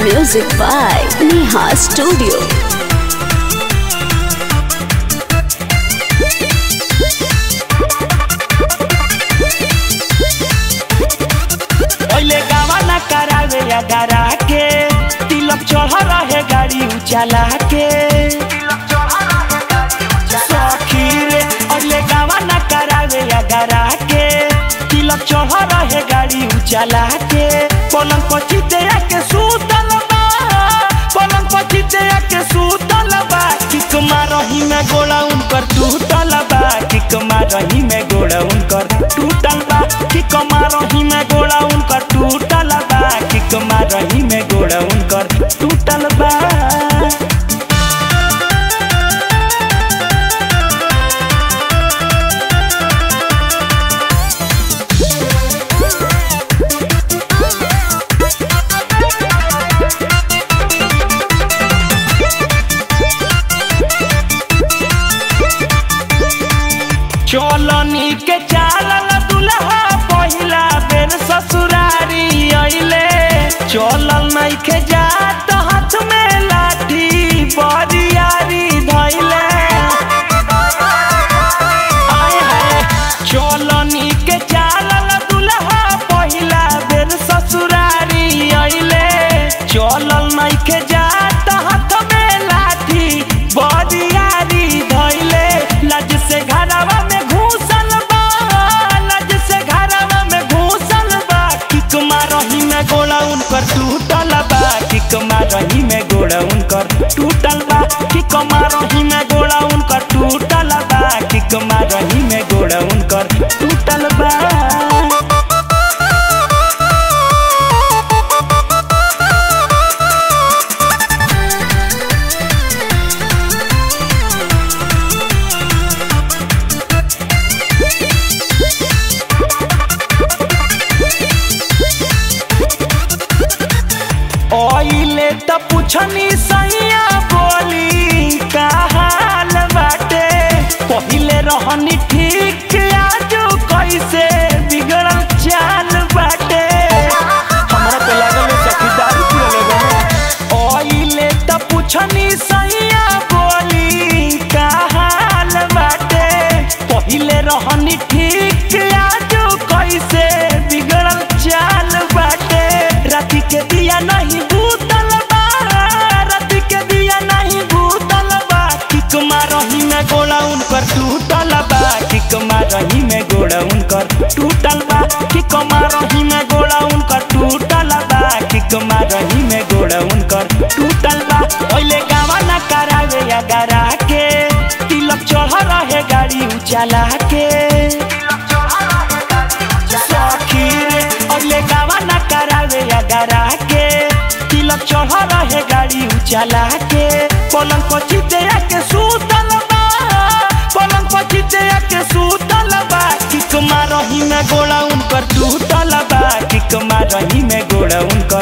Music by Neha Studio. ओइले गावा ना करावे या डरा के तिलक चढ़ रहे गाड़ी उचाला के सखी रे ओइले गावा ना करावे या डरा के तिलक चढ़ रहे गाड़ी उचाला के पलंग पर चिते के सूतल बा पलंग पर चिते के सूतल बा किक मारही में गोला उनकर टूटल बा किक मारही में गोला उनकर टूटल बा किक मारही में गोला उनकर टूटल बा किक मारही में गोला उनकर टूटल बा चलनी के चालल दुल्हा पहिला बेर ससुरारी अइले चलल नइखे जात हाथ में लाठी बरियारी धइले आय हाय चलनी के चालल दुल्हा पहिला बेर ससुरारी अइले चलल नइखे जात हाथ में लाठी बरियारी धइले लज से घरवा में घुसल बा लज से घरवा में घुसल बा किक मारही में गोला उनकर टूटल बा किक मारही में गोला उनकर टूटल बा किक मारही में गोला उनकर टूटल बा किक मारही में गोला उनकर टूटल बा ओइले त पुछनी सैया बोली का हाल बाटे पहिले रहनी ठीक आजू कैसे बिगड़ल चाल बाटे हमरा तो लागल सखी दारू पियले बा ओइले त पुछनी सैया बोली का हाल बाटे पहिले रहनी ठीक आजू कैसे बिगड़ल चाल बाटे राति के दिया नहीं भूतल बा राति के दिया नहीं भूतल बा किक मारही में गोला उनकर टूटल बा किक मारही में गोला उनकर टूटल बा किक मारही में गोला उनकर टूटल बा किक मारही में गोला उनकर टूटल बा ओइले गावा ना करावे या गरा के तिलक चढ़ रहे गाड़ी उचाला के सखी रे अगले गावा ना करावे या डरा के तिलक चढ़ रहे गाड़ी उचाला के पलंग पर चिते के सूतल बा पलंग पर चिते के सूतल बा किक मारही में गोला उनकर टूटल बा किक मारही में गोला उनकर